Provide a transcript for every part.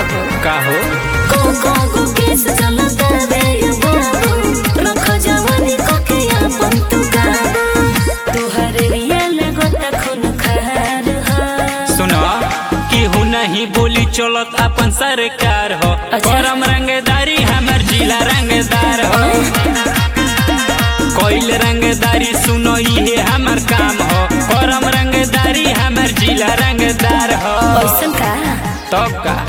बाबू का हो को को को केस चलता रे ये बाबू रख जवानी को के अपन तू काबू तोहरे रिया लगता खून खार हा सुनो केहू नहीं बोली चलत अपन सरकार हो अच्छा। करम रंगदारी हमर जिला रंगदार हो कोइल रंगदारी सुनो ये हमर काम हो करम रंगदारी हमर जिला रंगदार हो ऐसन का तब का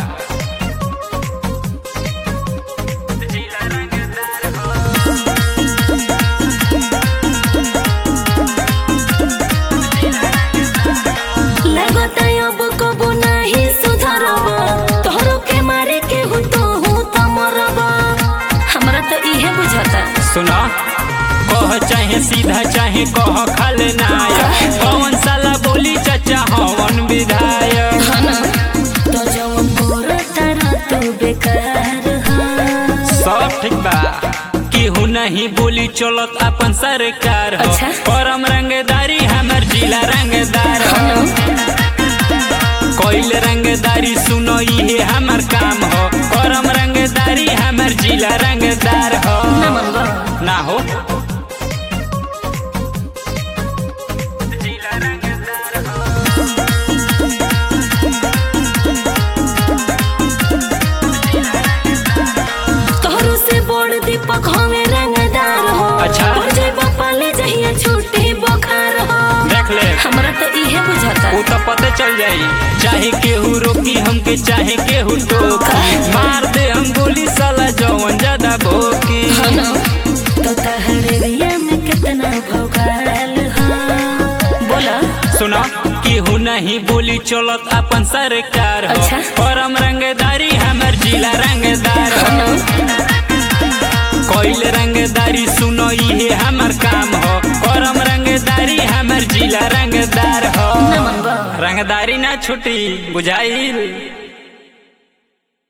लगता अब कबो नहीं सुधरब तोहरो के मारे के हूँ तो हूँ तो मरब हमरा तो इहे बुझाता सुनो कह चाहे सीधा चाहे कह खाले नायक पवन साला बोली चाचा हवन विधायक हाँ ना तो जवन गोरा तारा तू बेकार हा सब ठीक बा केहू नहीं बोली चलत अपन सरकार हो अच्छा। परम रंगदारी हमर जिला रंगदार हो कोइल रंगदारी सुनो ये हमर काम हो परम रंगदारी हमर जिला रंगदार हो नमन बा ना हो तोहरो से बड़ दीपक हमें रंगदार हो अच्छा। और जय बापा ले जहिया छूटे बोखार हो देख ले हमरा तो इहे बुझाता वो तो पता चल जाई चाहे केहू रोकी हमके चाहे केहू टोकी मार दे हम गोली साला जवन ज्यादा भोकी हाँ ना तो तहरे रिया में कितना भोगाल हा बोला सुनो केहू नहीं बोली चलत अपन सरकार हो अच्छा। परम रंगदारी हमर जिला रंगदार हो कोइल रंगदारी सुनो ये हमर काम हो परम रंगदारी हमर जिला रंगदार हो नमन बा रंगदारी ना छुटी बुझाइल